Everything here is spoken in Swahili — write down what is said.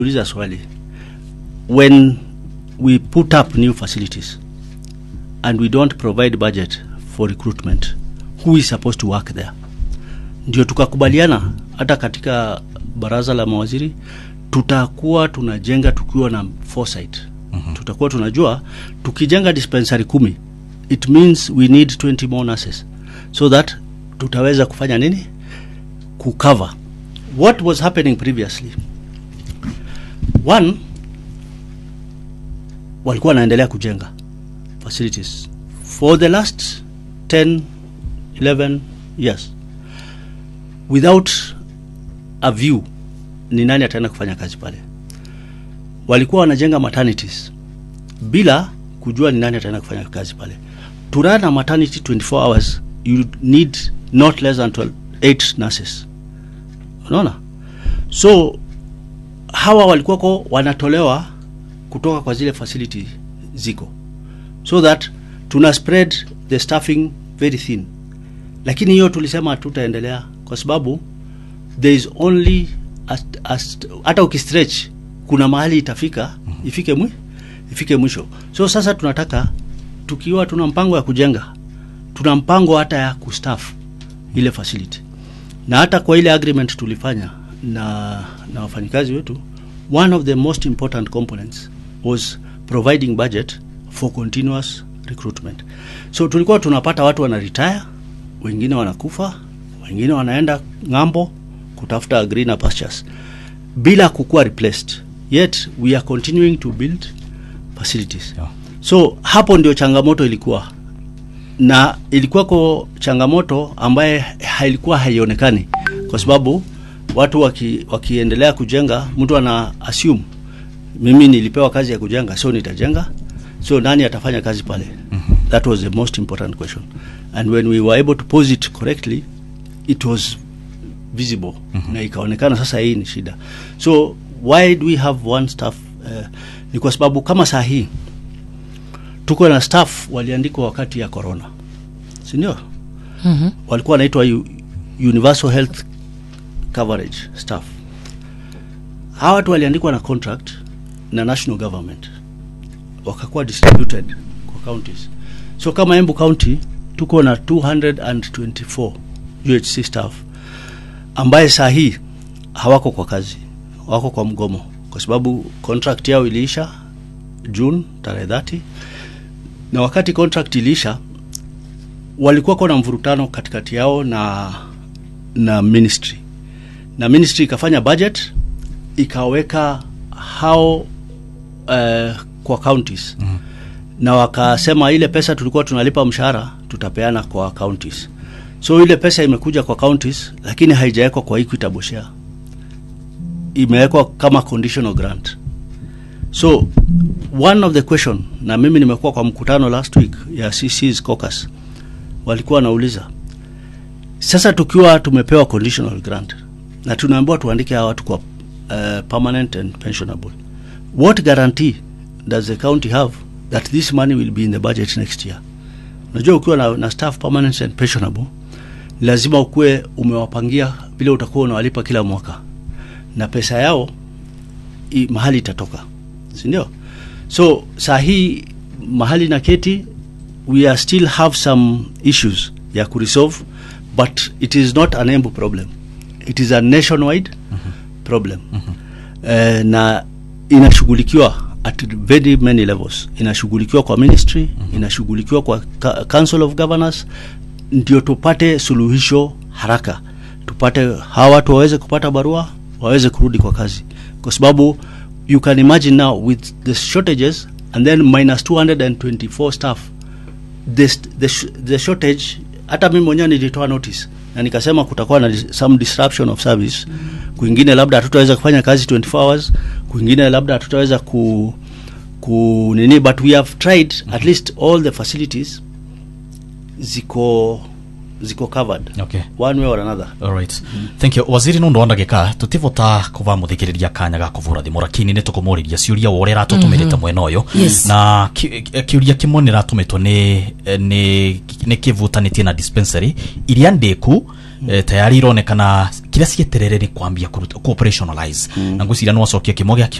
uliza swali when we put up new facilities and we don't provide budget for recruitment who is supposed to work there ndio tukakubaliana hata katika baraza la mawaziri tutakuwa tunajenga tukiwa na foresight mm-hmm. tutakuwa tunajua tukijenga dispensary kumi it means we need 20 more nurses so that tutaweza kufanya nini kucover what was happening previously one walikuwa wanaendelea kujenga facilities for the last 10 11 years without a view ni nani ataenda kufanya kazi pale walikuwa wanajenga maternities bila kujua ni nani ataenda kufanya kazi pale to run a maternity 24 hours you need not less than 12, 8 nurses unaona so hawa walikuwako wanatolewa kutoka kwa zile facility ziko so that tuna spread the staffing very thin lakini hiyo tulisema hatutaendelea kwa sababu there is only a, a, hata ukistretch kuna mahali itafika ifike mwi, ifike mwisho so sasa tunataka tukiwa tuna mpango ya kujenga tuna mpango hata ya kustaff ile facility na hata kwa ile agreement tulifanya na, na wafanyikazi wetu one of the most important components was providing budget for continuous recruitment so tulikuwa tunapata watu wana retire wengine wanakufa wengine wanaenda ng'ambo kutafuta greener pastures bila kukuwa replaced yet we are continuing to build facilities Yeah. so hapo ndio changamoto ilikuwa na ilikuwako changamoto ambaye hailikuwa haionekani kwa sababu watu waki, wakiendelea kujenga mtu ana assume mimi nilipewa kazi ya kujenga so nitajenga so nani atafanya kazi pale that was the most important question and when we were able to pose it correctly it was visible na ikaonekana sasa hii ni shida so why do we have one staff uh, ni kwa sababu kama saa hii tuko na staff waliandikwa wakati ya corona sindio Mhm. walikuwa wanaitwa u- universal health coverage staff hawa watu waliandikwa na contract na national government wakakuwa distributed kwa counties so kama embu county tuko na 224 uhc staff ambaye saa hii hawako kwa kazi wako kwa mgomo kwa sababu contract yao iliisha june tarehe 30 na wakati contract iliisha walikuwa kuna mvurutano katikati yao na na ministry na ministry ikafanya budget ikaweka hao uh, kwa counties mm. na wakasema ile pesa tulikuwa tunalipa mshahara tutapeana kwa counties so ile pesa imekuja kwa counties lakini haijawekwa kwa equitable share imewekwa kama conditional grant so one of the question na mimi nimekuwa kwa mkutano last week ya CC's caucus walikuwa wanauliza sasa tukiwa tumepewa conditional grant na tunaambiwa tuandike hawa watu kwa uh, permanent and pensionable what guarantee does the county have that this money will be in the budget next year unajua ukiwa na, na staff permanent and pensionable lazima ukuwe umewapangia vile utakuwa unawalipa kila mwaka na pesa yao i, mahali itatoka sindio so saa hii mahali na keti we are still have some issues ya kuresolve but it is not an embu problem it is a nationwide mm-hmm. problem mm-hmm. uh, na inashughulikiwa at very many levels inashughulikiwa kwa ministry mm-hmm. inashughulikiwa kwa ca- council of governors ndio tupate suluhisho haraka tupate hawa watu waweze kupata barua waweze kurudi kwa kazi kwa sababu you can imagine now with the shortages and then minus 224 staff the, the, sh- the shortage hata mimi mwenyewe nilitoa notice na nikasema kutakuwa na dis- some disruption of service kwingine labda hatutaweza kufanya kazi 24 hours kwingine labda hatutaweza ku, ku nini but we have tried at least all the facilities ziko ziko covered Okay. one way or another Alright. Thank you. Waziri nundu wa ndagika tutivota kuva muthikiriria kanya ga kuvura thimu lakini ni tukumuriria ciuria wa uria ratutumirite mwena uyu Yes. na ki- eh, kiuria kimwe ni ratumitwo ni eh, ni ni kivutanitie na dispensary iria ndiku eh, tayari ironekana kira cieterere ni kwambia kuruta- ku operationalize na ngwiciria no acokie kimo gia